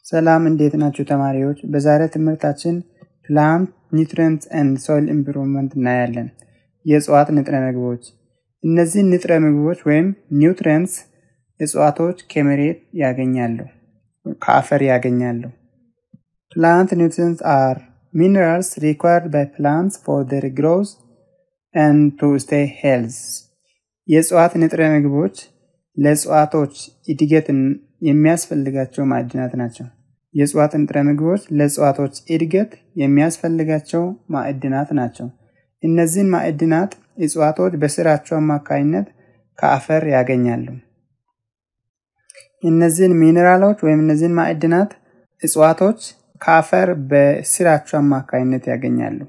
ሰላም እንዴት ናችሁ ተማሪዎች? በዛሬ ትምህርታችን ፕላንት ኒውትሪየንትስ ኤንድ ሶይል ኢምፕሩቭመንት እናያለን። የእጽዋት ንጥረ ምግቦች። እነዚህ ንጥረ ምግቦች ወይም ኒውትሪየንትስ እጽዋቶች ከመሬት ያገኛሉ፣ ከአፈር ያገኛሉ። ፕላንት ኒውትሪየንትስ አር ሚነራልስ ሪኳርድ ባይ ፕላንትስ ፎር ዴር ግሮዝ ኤንድ ቱ ስቴይ ሄልዝ። የእጽዋት ንጥረ ምግቦች ለእጽዋቶች እድገትን የሚያስፈልጋቸው ማዕድናት ናቸው። የእጽዋት ንጥረ ምግቦች ለእጽዋቶች እድገት የሚያስፈልጋቸው ማዕድናት ናቸው። እነዚህን ማዕድናት እጽዋቶች በስራቸው አማካኝነት ከአፈር ያገኛሉ። እነዚህን ሚኔራሎች ወይም እነዚህን ማዕድናት እጽዋቶች ከአፈር በስራቸው አማካኝነት ያገኛሉ።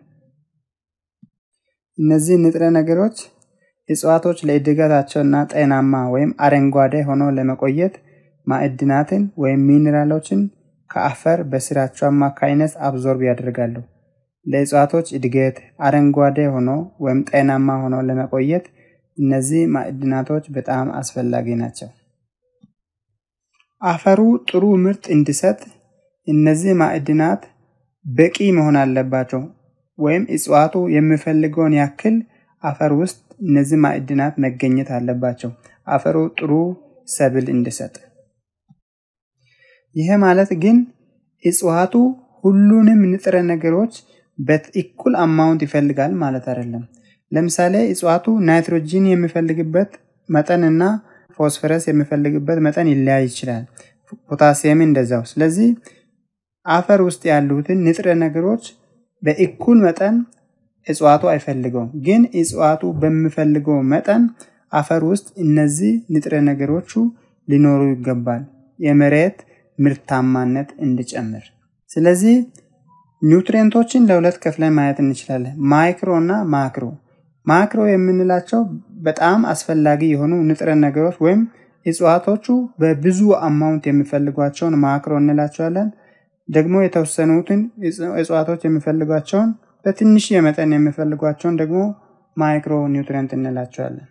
እነዚህ ንጥረ ነገሮች እጽዋቶች ለእድገታቸውና ጤናማ ወይም አረንጓዴ ሆኖ ለመቆየት ማዕድናትን ወይም ሚኔራሎችን ከአፈር በስራቸው አማካኝነት አብዞርብ ያደርጋሉ። ለእጽዋቶች እድገት አረንጓዴ ሆኖ ወይም ጤናማ ሆኖ ለመቆየት እነዚህ ማዕድናቶች በጣም አስፈላጊ ናቸው። አፈሩ ጥሩ ምርት እንዲሰጥ እነዚህ ማዕድናት በቂ መሆን አለባቸው። ወይም እጽዋቱ የሚፈልገውን ያክል አፈር ውስጥ እነዚህ ማዕድናት መገኘት አለባቸው። አፈሩ ጥሩ ሰብል እንዲሰጥ። ይሄ ማለት ግን እጽዋቱ ሁሉንም ንጥረ ነገሮች በእኩል አማውንት ይፈልጋል ማለት አይደለም። ለምሳሌ እጽዋቱ ናይትሮጂን የሚፈልግበት መጠን እና ፎስፈረስ የሚፈልግበት መጠን ይለያይ ይችላል። ፖታሲየም እንደዛው። ስለዚህ አፈር ውስጥ ያሉትን ንጥረ ነገሮች በእኩል መጠን እጽዋቱ አይፈልገውም። ግን እጽዋቱ በሚፈልገው መጠን አፈር ውስጥ እነዚህ ንጥረ ነገሮቹ ሊኖሩ ይገባል፣ የመሬት ምርታማነት እንዲጨምር። ስለዚህ ኒውትሪየንቶችን ለሁለት ከፍለን ማየት እንችላለን፣ ማይክሮ እና ማክሮ። ማክሮ የምንላቸው በጣም አስፈላጊ የሆኑ ንጥረ ነገሮች ወይም እጽዋቶቹ በብዙ አማውንት የሚፈልጓቸውን ማክሮ እንላቸዋለን። ደግሞ የተወሰኑትን እጽዋቶች የሚፈልጓቸውን በትንሽ የመጠን የሚፈልጓቸውን ደግሞ ማይክሮ ኒውትሪየንት እንላቸዋለን።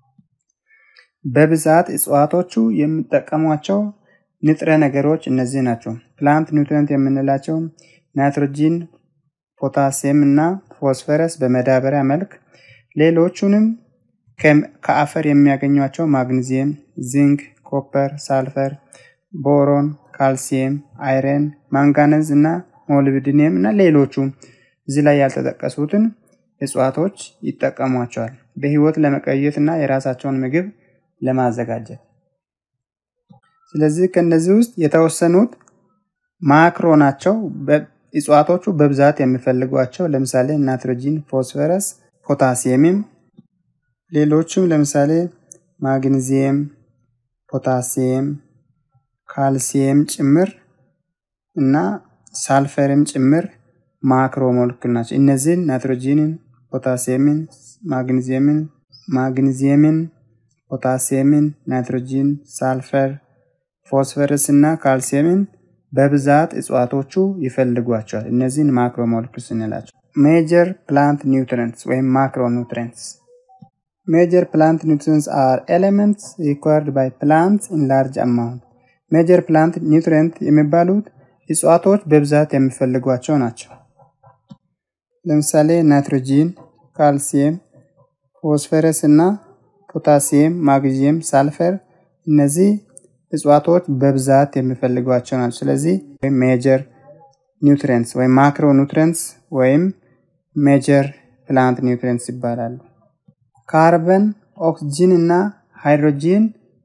በብዛት እጽዋቶቹ የሚጠቀሟቸው ንጥረ ነገሮች እነዚህ ናቸው። ፕላንት ኒውትሪየንት የምንላቸው ናይትሮጂን፣ ፖታሲየም እና ፎስፈረስ በመዳበሪያ መልክ፣ ሌሎቹንም ከአፈር የሚያገኟቸው ማግኒዚየም፣ ዚንክ፣ ኮፐር፣ ሳልፈር፣ ቦሮን፣ ካልሲየም፣ አይረን፣ ማንጋነዝ እና ሞሊብዲኒየም እና ሌሎቹ እዚህ ላይ ያልተጠቀሱትን እጽዋቶች ይጠቀሟቸዋል በህይወት ለመቀየት እና የራሳቸውን ምግብ ለማዘጋጀት። ስለዚህ ከእነዚህ ውስጥ የተወሰኑት ማክሮ ናቸው። እጽዋቶቹ በብዛት የሚፈልጓቸው ለምሳሌ ናይትሮጂን፣ ፎስፈረስ፣ ፖታሲየምም ሌሎቹም ለምሳሌ ማግኒዚየም፣ ፖታሲየም፣ ካልሲየም ጭምር እና ሳልፈርም ጭምር ማክሮ ሞለኪል ናቸው። እነዚህን ናይትሮጂንን፣ ፖታሲየምን፣ ማግኒዚየምን ማግኒዚየምን፣ ፖታሲየምን፣ ናይትሮጂን፣ ሳልፈር፣ ፎስፈረስ እና ካልሲየምን በብዛት እጽዋቶቹ ይፈልጓቸዋል። እነዚህን ማክሮ ሞለኪልስ እንላቸው። ሜጀር ፕላንት ኒውትሪየንትስ ወይም ማክሮ ኒውትሪየንትስ ሜጀር ፕላንት ኒውትሪየንትስ አር ኤሌመንትስ ሪኳርድ ባይ ፕላንትስ ኢን ላርጅ አማውንት። ሜጀር ፕላንት ኒውትሪየንት የሚባሉት እጽዋቶች በብዛት የሚፈልጓቸው ናቸው። ለምሳሌ ናይትሮጂን፣ ካልሲየም፣ ፎስፈረስ እና ፖታሲየም፣ ማግኒዚየም፣ ሳልፈር እነዚህ እጽዋቶች በብዛት የሚፈልጓቸው ናቸው። ስለዚህ ሜጀር ኒውትሪየንትስ ወይም ማክሮ ኒውትሪየንትስ ወይም ሜጀር ፕላንት ኒውትሪየንትስ ይባላሉ። ካርበን፣ ኦክስጂን እና ሃይድሮጂን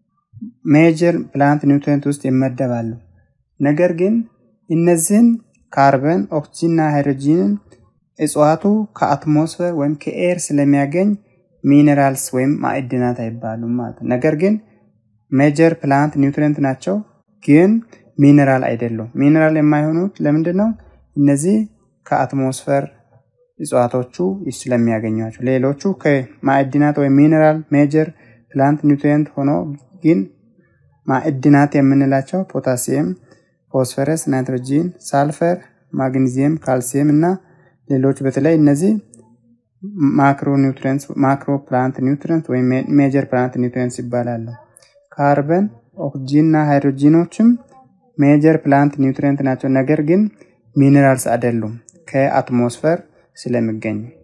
ሜጀር ፕላንት ኒውትሪየንት ውስጥ ይመደባሉ። ነገር ግን እነዚህን ካርበን፣ ኦክስጂን እና ሃይድሮጂንን እጽዋቱ ከአትሞስፌር ወይም ከኤር ስለሚያገኝ ሚኔራልስ ወይም ማዕድናት አይባሉም ማለት ነው። ነገር ግን ሜጀር ፕላንት ኒውትሪየንት ናቸው፣ ግን ሚኔራል አይደሉም። ሚኔራል የማይሆኑት ለምንድን ነው? እነዚህ ከአትሞስፌር እጽዋቶቹ ስለሚያገኟቸው፣ ሌሎቹ ከማዕድናት ወይም ሚኔራል ሜጀር ፕላንት ኒውትሪየንት ሆኖ ግን ማዕድናት የምንላቸው ፖታሲየም፣ ፎስፈረስ፣ ናይትሮጂን፣ ሳልፈር፣ ማግኒዚየም፣ ካልሲየም እና ሌሎች በተለይ እነዚህ ማክሮ ኒውትሪየንትስ ማክሮ ፕላንት ኒውትሪየንት ወይም ሜጀር ፕላንት ኒውትሪየንትስ ይባላሉ። ካርበን ኦክስጂን እና ሃይድሮጂኖችም ሜጀር ፕላንት ኒውትሪየንት ናቸው፣ ነገር ግን ሚኔራልስ አይደሉም ከአትሞስፈር ስለሚገኙ